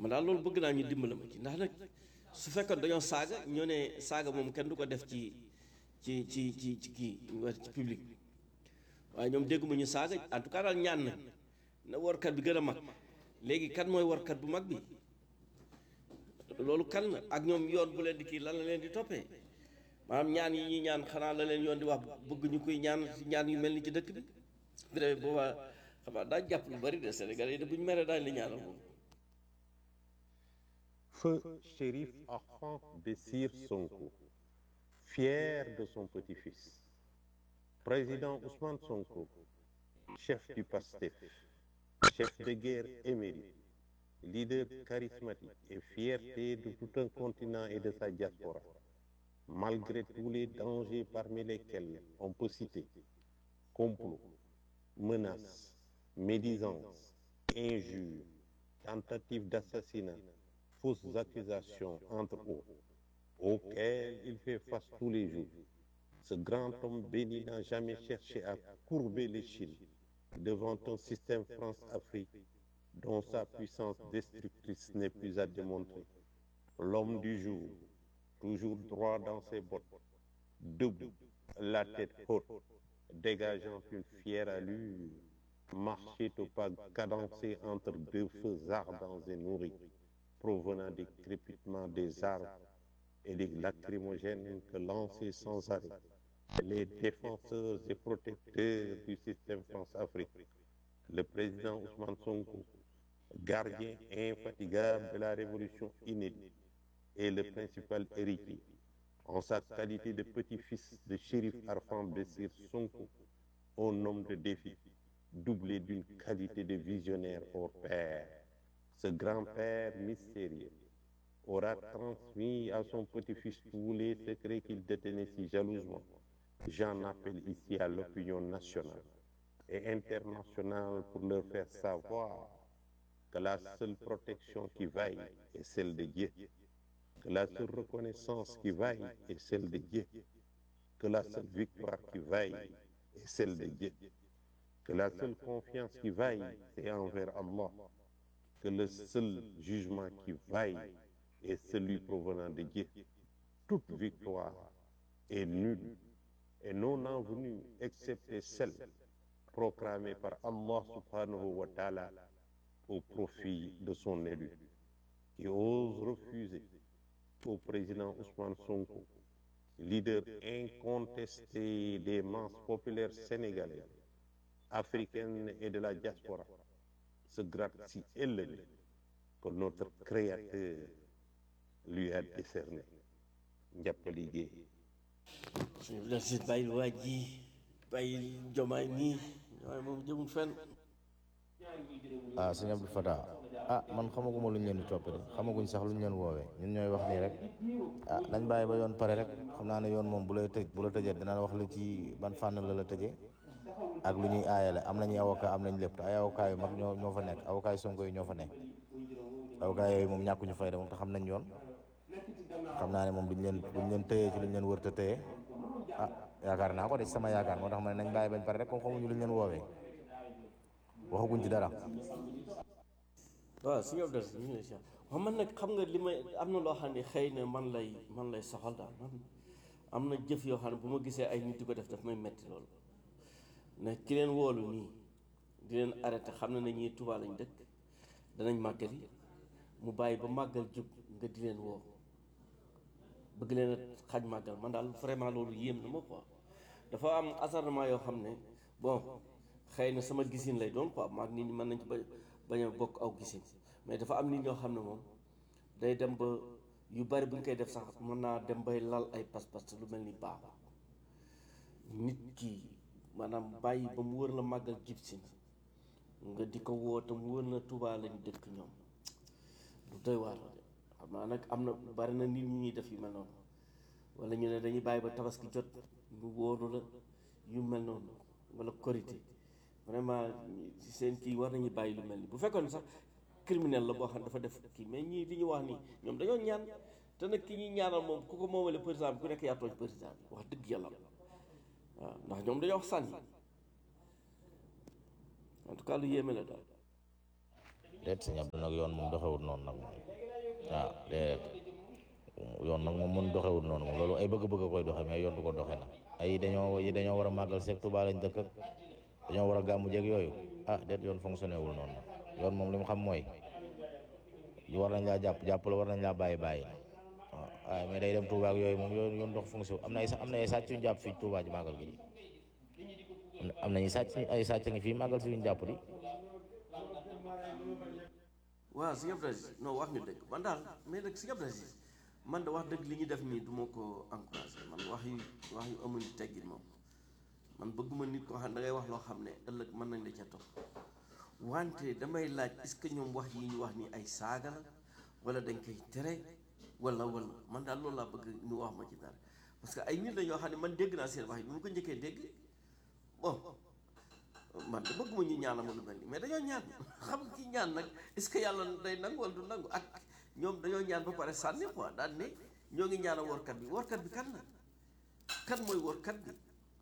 man daal loolu bëgg naa ñu dimbala ma ci ndax nag su fekkoon dañoo saaga ñoo ne saaga moom kenn du ko def ci ci ci ci ci kii ci public bi waaye ñoom dégguma ñu saaga en tout cas daal ñaan na na warkat bi gën a mag léegi kan mooy warkat bu mag bi loolu kan la ak ñoom yoon bu leen di kii lan la leen di toppee maanaam ñaan yi ñuy ñaan xanaa la leen yoon di wax bëgg ñu koy ñaan ci ñaan yu mel ni ci dëkk bi bu demee boobaa xam naa daa jàpp lu bari de Sénégalais yi de bu ñu meree daañu la ñaanal moom Feu Chérif Ahmed Bessir Sonko, fier de son petit-fils. Président Ousmane Sonko, chef du PASTEF, chef de guerre émérite, leader charismatique et fierté de tout un continent et de sa diaspora, malgré tous les dangers parmi lesquels on peut citer complot, menaces, médisances, injures, tentatives d'assassinat, fausses accusations, entre autres, auxquelles il fait face tous les jours. Ce grand homme béni n'a jamais cherché à courber l'échine devant un système France-Afrique dont sa puissance destructrice n'est plus à démontrer. L'homme du jour, toujours droit dans ses bottes, debout, la tête haute, dégageant une fière allure, marchait au pas cadencé entre deux feux ardents et nourris, provenant des crépitements des arbres et des lacrymogènes que lançaient sans arrêt les défenseurs et protecteurs du système France-Afrique. Le président Ousmane Sonko, gardien infatigable de la révolution inédite, est le principal héritier, en sa qualité de petit-fils de shérif Arfan Bessir Sonko, un homme de défi, doublé d'une qualité de visionnaire hors pair. Ce grand-père mystérieux aura transmis à son petit-fils tous les secrets qu'il détenait si jalousement. J'en appelle ici à l'opinion nationale et internationale pour leur faire savoir que la seule protection qui vaille est celle de Dieu, que la seule reconnaissance qui vaille est celle de Dieu, que la seule victoire qui vaille est celle de Dieu, que la seule confiance qui vaille est envers Allah, que le seul jugement qui vaille est celui provenant de Dieu. Toute victoire est nulle et non envenue excepté celle proclamée par Allah subhanahu wa ta'ala au profit de son élu, qui ose refuser au président Ousmane Sonko, leader incontesté des masses populaires sénégalaises, africaines et de la diaspora, ce grade si élevé que notre Créateur lui a décerné. njàppali géey suñu la si bàyyil waa ji bàyyil jomaay nii waaye moom jëmul fenn ah sëñ Abdou Fatah ah man xamaguma lu ñu leen di toppee de xamaguñ sax lu ñu leen woowee ñun ñooy wax nii rek ah nañ bàyyi ba yoon pare rek xam naa ne yoon moom bu lay tëj bu la tëjee dina la wax la ci ban fànn la la tëjee ak lu ñuy aayale am nañu avocat am nañ lépp te ay avocat yu mag ñoo ñoo fa nekk avocat yu Sonko yi ñoo fa nekk avocat yooyu moom ñàkkuñu fayda moom te xam nañ yoon xam naa ne moom duñ leen duñ leen tëyee ci luñ leen wër te tëyee ah yaakaar naa ko de ci sama yaakaar moo tax ma ne nañ bàyyi bañ pare rek comme xamuñu luñ leen woowee waxaguñ ci dara. waaw suñu abdal ñu ngi lay si waaw man nag xam nga li may am na loo xam ne xëy na man lay man lay soxal daal man am na jëf yoo xam ne bu ma gisee ay nit di ko def daf may metti loolu ne ki leen woolu nii di leen arrêté xam na ne ñii Tuubaa lañ dëkk danañ màggali mu bàyyi ba màggal jub nga di leen woo bëgg leen a xaj màggal man daal vraiment loolu yéem na ma quoi dafa am acharnement yoo xam ne bon xëy na sama gisin lay doon quoi maag nit ñi mën nañ ci ba bañ a bokk aw gisin mais dafa am nit ñoo xam ne moom day dem ba yu bari bu ñu koy def sax mën naa dem bay lal ay pas-pas lu mel ni baaxul nit ki maanaam bàyyi ba mu wër la màggal jib si nga di ko woo te mu wër na Tuubaa lañ dëkk ñoom lu doy waar la de xam naa nag am na bari na nit ñi ñuy def yu mel noonu wala ñu ne dañuy bàyyi ba tabaski jot ñu wóolu la yu mel noonu wala korité vraiment ci seen kii war nañu bàyyi lu mel ni bu fekkoon sax criminel la boo xam ne dafa def kii mais ñii li ñu wax nii ñoom dañoo ñaan te nag ki ñuy ñaanal moom ku ko moomale président bi ku nekk yaa tooñ président bi wax dëgg yàlla waaw ndax ñoom dañoo wax sànni en tout cas lu yéeme la daal déet sëñ Abdou nag yoon moom doxewut noonu nag moom waaw déet yoon nag moom mun doxewut noonu moom loolu ay bëgg-bëgg koy doxe mais yoon du ko doxe nag ay dañoo yi dañoo war a màggal seeg Tuubaa lañ dëkk ak dañoo war a gàmmu jeeg yooyu ah déet yoon fonctionné wul noonu nag yoon moom li mu xam mooy war nañ laa jàpp jàpp la war nañ laa bàyyi bàyyi waaw waaye mais day dem Touba ak yooyu moom yoon yoon dox fonction am na ay am na ay sàcc yu ñu jàpp fii Touba ji màggal gi am nañu sàcc ay sàcc ngi fii màggal si yu ñu jàpp di waaw sëñ Abdou Aziz non wax nga dëgg man daal mais nag sëñ Abdou Aziz man da wax dëgg li ñu def nii du ma ko encouragé man wax yu wax yu amul teggin moom man bëgguma nit koo xam ne da ngay wax loo xam ne ëllëg mën nañ la ca topp wante damay laaj est-ce que ñoom wax yi ñu wax ni ay saaga la wala dañ koy tere wala wala man daal loolu laa bëgg ñu wax ma ci dara parce que ay nit la ñoo xam ne man dégg naa seen wax yi bi ma ko njëkkee dégg bon man de bëgguma ñu ñaanal ma lu mel nii mais dañoo ñaan xam ci ñaan nag est-ce que yàlla day nangu wala du nangu ak ñoom dañoo ñaan ba pare sànni quoi daal ne ñoo ngi ñaanal workat bi workat bi kan la kan mooy workat bi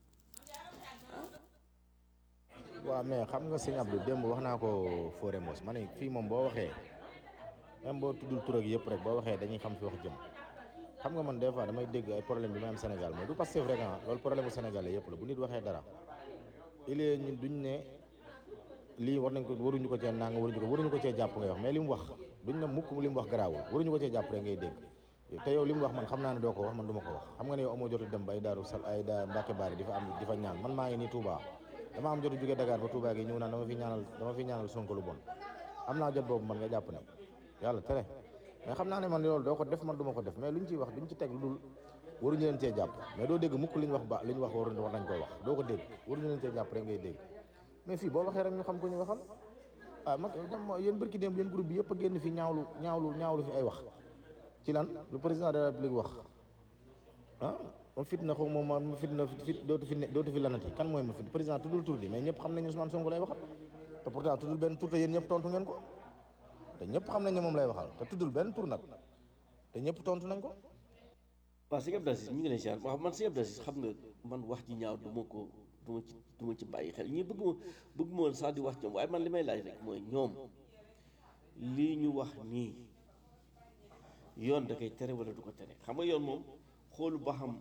waaw mais xam nga sëñ Abdou démb wax naa ko Fodé Mos ma ne fii moom boo waxee même boo tuddul tur ak yëpp rek boo waxee dañuy xam fi wax jëm xam nga man des fois damay dégg ay problème bi ma am Sénégal mais du Pastef rek ah loolu problème bu Sénégalais yëpp la bu nit waxee dara il est ñun duñ ne lii war nañ ko waruñu ko cee nang waruñu ko waruñu ko cee jàpp ngay wax mais li mu wax duñ ne mukk li mu wax garaawul waruñu ko cee jàpp rek ngay dégg te yow li mu wax man xam naa ne doo ko wax man du ma ko wax xam nga ne yow amoo jotu dem ba ay daaru sal ay daa Mbàkke Baari di fa am di fa ñaan man maa ngi nii Touba dama am jotu jóge Dakar ba Touba gi ñëw naan dama fi ñaanal dama fi ñaanal Sonko lu bon am naa jot boobu man nga jàpp ne yàlla tere mais xam naa ne man loolu doo ko def man du ma ko def mais luñ ciy wax duñ ci teg lu dul waruñu leen cee jàpp mais doo dégg mukk li ñu wax ba li ñu wax war war nañ koy wax doo ko dégg waruñu leen cee jàpp rek ngay dégg mais fii boo waxee rek ñu xam ko ñu waxal ah mag dama yéen bërki démb yéen groupe bi yëpp a génn fi ñaawlu ñaawlu ñaawlu fi ay wax ci lan lu président de la république wax ah ma fit na xaw ma ma fit na fit dootu fi ne dootu fi lanati kan mooy ma fit président tuddul tur di mais ñëpp xam nañu Ousmane Sonko lay waxal te pourtant tuddul benn tur te yéen ñëpp tontu ngeen ko te ñëpp xam nañ ne moom lay waxal te tuddul benn tur nag te ñëpp tontu nañ ko waaw sëñ Abdou Aziz mi ngi lay ziar waaw man sëñ Abdou Aziz xam nga man wax ji ñaaw du ma ko du ma ci du ma ci bàyyi xel ñii bëgguma bëgguma woon sax di wax ñoom waaye man li may laaj rek mooy ñoom lii ñu wax nii yoon da koy tere wala du ko tere xam nga yoon moom xoolu ba xam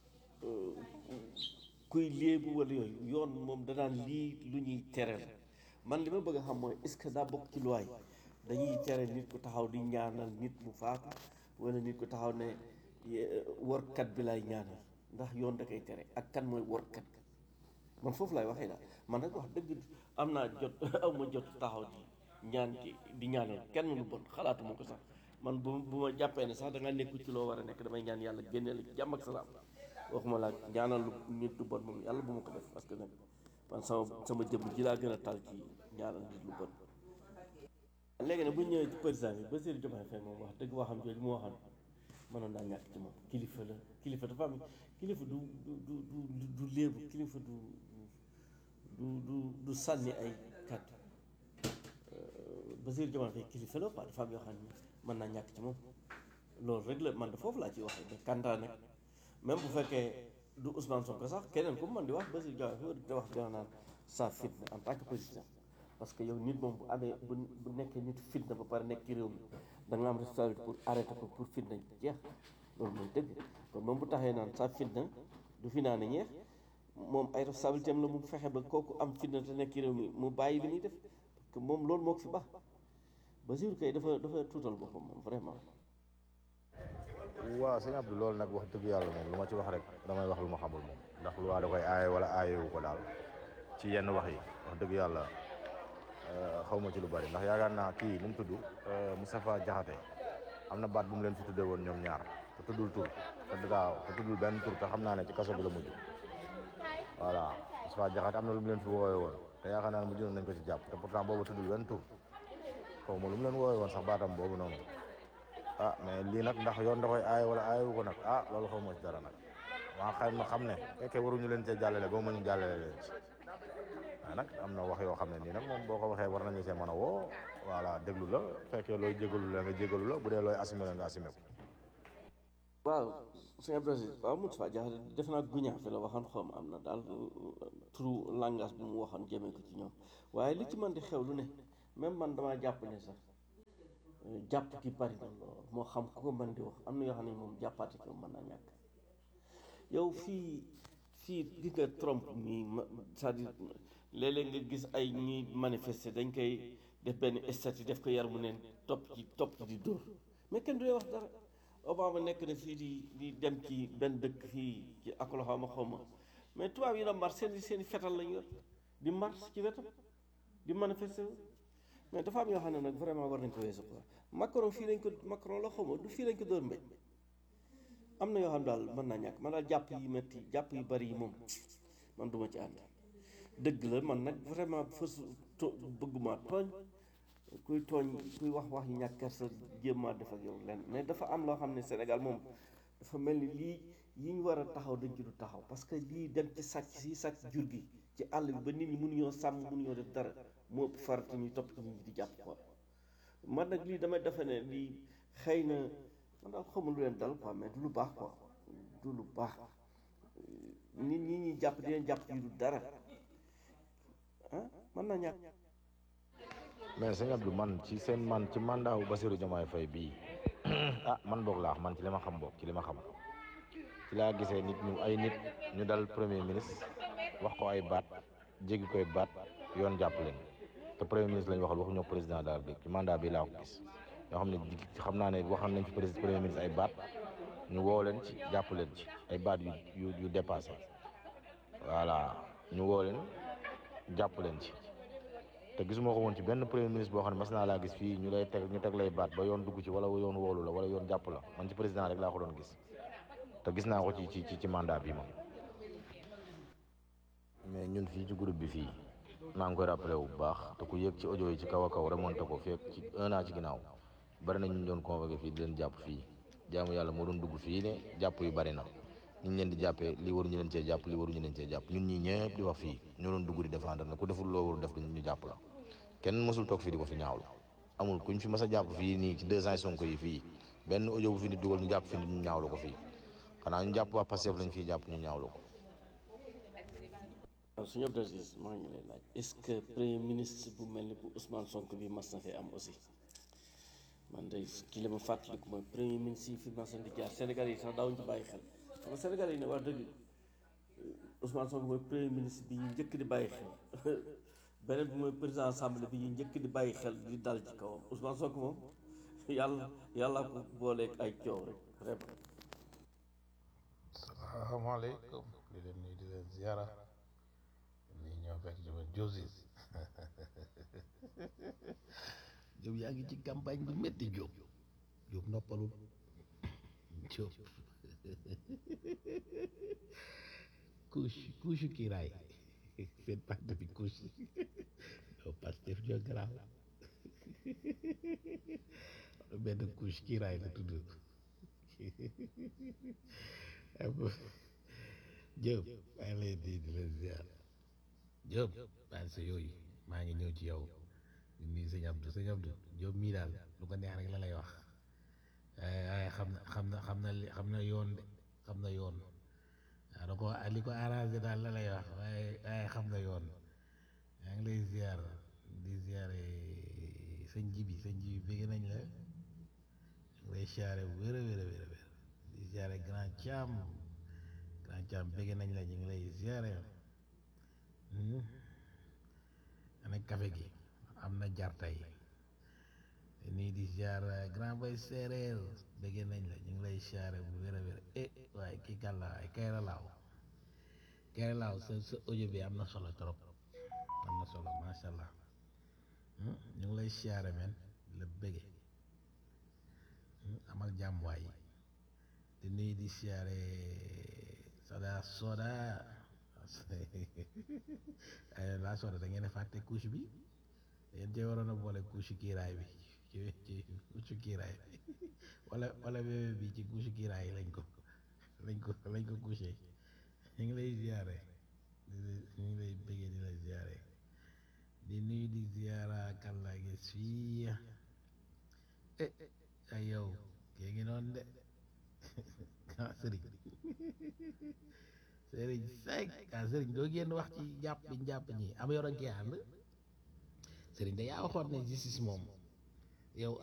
kuy léebu wala yooyu yoon moom danaan lii lu ñuy tere la man li ma bëgg a xam mooy est-ce que daa bokk ci loi yi dañuy tere nit ku taxaw di ñaanal nit mu faatu wala nit ku taxaw ne workat bi lay ñaanal ndax yoon da koy tere ak kan mooy workat man foofu laay waxee daal man nag wax dëgg am naa jot aw ma jot taxaw di ñaan ci di ñaanal kenn lu bon xalaatu ma ko sax man bu bu ma jàppee ne sax da nga nekkul ci loo war a nekk damay ñaan yàlla génne la ci jàmm ak salaam waxuma laa ñaanal lu nit lu bon moom yàlla bu ma ko def parce que nag man sama sama jëmm ji laa gën a tal ci ñaanal nit lu bon léegi nag bu ñu ñëwee ci président bi Bassirou Diomaye Faye moom wax dëgg waxam jooju mu waxoon mënoon naa ñàkk ci moom kilifa la kilifa dafa am kilifa du du du du du léebu kilifa du du du du sànni ay kàddu Bassirou Diomaye Faye kilifa la quoi dafa am yoo xam ne mën naa ñàkk ci moom loolu rek la man de foofu laa ciy waxee mais kantaa nag même bu fekkee du Ousmane Sonko sax keneen ku man di wax Bassirou Diomaye Faye da wax dina naan sa fitna en tant que président parce que yow nit moom bu amee bu bu nekkee nit fitna ba pare nekk ci réew mi da nga am responsabilité pour arrêter ko pour fitna jeex loolu mooy dëgg kon moom bu taxee naan sa fitna du fi naa ne ñeex moom ay responsabilité am la mu fexe ba kooku am fitna te nekk ci réew mi mu bàyyi li muy def parce que moom loolu moo ko fi baax Bassirou kay dafa dafa tuutal boppam moom vraiment. waaw sëñ Abdou loolu nag wax dëgg yàlla moom lu ma ci wax rek damay wax lu ma xamul moom ndax lu waa da koy aaye wala aayewu ko daal ci yenn wax yi wax dëgg yàlla xaw ma ci lu bari ndax yaakaar naa kii nu mu tudd Moustapha Diakhaté am na baat bu mu leen fi tuddee woon ñoom ñaar te tuddul tur te daaw te tuddul benn tur te xam naa ne ci kaso bi la mujj voilà Moustapha Diakhaté am na lu mu leen fi woowee woon te yaakaar naa ne mujj nañ ko ci jàpp te pourtant boobu tuddul benn tur xaw ma lu mu leen woowee woon sax baatam boobu noonu ah mais lii nag ndax yoon da koy aaye wala aayewu ko nag ah loolu xaw ma ci dara nag maa xay ma xam ne fekkee waruñu leen cee jàllale ba mu ñu jàllale leen ci waaye nag am na wax yoo xam ne nii nag moom boo ko waxee war nañu see mën a woo voilà déglu la fekkee looy jégalu la nga jégalu la bu dee looy assumé la nga assumé ko. waaw sëñ Abdou Aziz waaw Moustapha Diakhaté def naa guñaa fi la waxoon xaw ma am na daal turu langage bi mu waxoon jëmee ko ci ñoom waaye li ci mën di xew lu ne même man damaa jàpp ne sax jàpp ki bari na lool moo xam ku ko mën di wax am na yoo xam ne moom jàppaati ko mën naa ñàkk yow fii fii gis nga Trump nii ma c'est-à-dire léeg-léeg nga gis ay ñuy manifester dañ koy def benn statut def ko yar mu neen topp ci topp ci di dóor mais kenn du wax dara Obama nekk na fii di di dem ci benn dëkk fii ci Oklahoma xaw ma mais tubaab yi na mars seen seen i fetal lañu yor di mars ci wetam di manifester mais dafa am yoo xam ne nag vraiment war nañ ko weesu quoi Macron fii lañ ko Macron la xaw ma du fii lañ ko dóor mbéj am na yoo xam daal mën naa ñàkk man daal jàpp yi metti jàpp yu bari yi moom man duma ci ànd dëgg la man nag vraiment fës to bëgguma tooñ kuy tooñ kuy wax wax yu ñàkk kersa jéem maa def ak yow lenn mais dafa am loo xam ne Sénégal moom dafa mel ni lii yi ñu war a taxaw dañ ci du taxaw parce que lii dem ci sàcc si sàcc jur gi ci àll bi ba nit ñi mënuñoo sàmm mënuñoo def dara moo ëpp farata ñuy topp ci nit ñi di jàpp quoi man nag lii damay defe ne lii xëy na man daal xamul lu leen dal quoi mais du lu baax quoi du lu baax nit ñi ñuy jàpp di leen jàpp ci du dara ah mën naa ñàkk mais sëñ Abdou man ci seen man ci mandat wu Bassirou Diomaye Faye bii ah man boog laax man ci li ma xam boog ci li ma xam ci laa gisee nit ñu ay nit ñu dal premier ministre wax ko ay baat jéggi koy baat yoon jàpp leen te premier ministre lañu waxal waxuñoo président daal bi ci mandat bi laa ko gis ñoo xam ne xam naa ne waxal nañ fi président premier ministre ay baat ñu woo leen ci jàpp leen ci ay baat yu yu yu dépassé voilà ñu woo leen jàpp leen ci te gisuma ko woon ci benn premier ministre boo xam ne mas naa laa gis fii ñu lay teg ñu teg lay baat ba yoon dugg ci wala yoon woolu la wala yoon jàpp la man ci président rek laa ko doon gis te gis naa ko ci ci ci mandat bi moom mais ñun fii ci groupe bi fii maa ngi koy rappelé bu baax te ku yëg ci audio yi ci kaw a kaw remonté ko fekk ci un an ci ginnaaw bari na ñu doon convoqué fii di leen jàpp fii jaamu yàlla moo doon dugg fii ne jàpp yu bari na ñu ngi leen di jàppee li waruñu leen cee jàpp li waruñu leen cee jàpp ñun ñii ñëpp di wax fii ñoo doon dugg di défendre na ku deful loo warul def ñu jàpp la kenn mësul toog fii di ko fi ñaawlu amul kuñ fi mas a jàpp fii nii ci deux ans Sonko yi fii benn audio bu fi nit dugal ñu jàpp fi nit ñu ñaawlu ko fii xanaa ñu jàpp waa Pastef lañ fii jàpp ñu ñaawlu ko waaw suñu Abdou Aziz maa ngi lay laaj est-ce que premier ministre bu mel ni bu Ousmane Sonko bi mas na fee am aussi man de ki la ma fàttaliku mooy premier ministre yi fi mas na di jaar Sénégal yi sax daawuñu ci bàyyi xel xam nga Sénégal yi ne wax dëgg Ousmane Sonko mooy premier ministre bi ñu njëkk di bàyyi xel beneen bi mooy président assemblée bi ñu njëkk di bàyyi xel di dal ci kawam Ousmane Sonko moom yàlla yàlla ko booleeg ay coow rek vraiment. salaamaaleykum di leen nuyu di leen ziara nii ñoo fekk ci ma Josis Diop yaa ngi ci campagne bi métti Diop Diop noppalul Diop couche couche kiiraay seen parti bi couche yow Pastef ñoo garaaw benn couche kiiraay la tudd Diop maa ngi lay di di la ziar Diop bàyyi sa yooyu maa ngi ñëw ci yow di nuyu sëñ Abdou sëñ Abdou Diop mii daal lu ko neex rek la lay wax waaye xam na xam na xam na li xam na yoon de xam na yoon waaw da ko li ko arrangé daal la lay wax waaye waaye xam na yoon maa ngi lay ziar di ziare sëñ Jibi sëñ Jibi bëgg nañ la ngi lay ziare bu wér a wér a wér a wér di ziare grand Thiam grand Thiam bëgg nañ la ñu ngi lay ziare ana café gi am na jartay nii di ziar grand bay séeréer bëgg nañ la ñu ngi lay ziare bu wér a wér eh waaye kii kàlla ay kayra laaw kayra laaw sa sa audio bi am na solo trop am na solo macha allah ñu ngi lay ziare men la bëgge amal jàmm waay di nuyu di siyaare soda soda ay laa soda da ngeen a fàtte couche bi yéen cee waroon a boole couche kiiraay bi ci ci couche kiiraay bi wala wala bébé bi ci couche kiiraay lañ ko lañ ko lañ ko couché ñu ngi lay ziyaare ñu ngi lay bëggee di la ziyaare di nuyu di ziyaara kan laa gis fii eh ay yow kii ngi noonu de ah sëriñ sëriñ Seck ah sëriñ doo génn wax ci jàpp bi jàpp ñi am yoro kii ànd sëriñ da yaa waxoon ne justice moom yow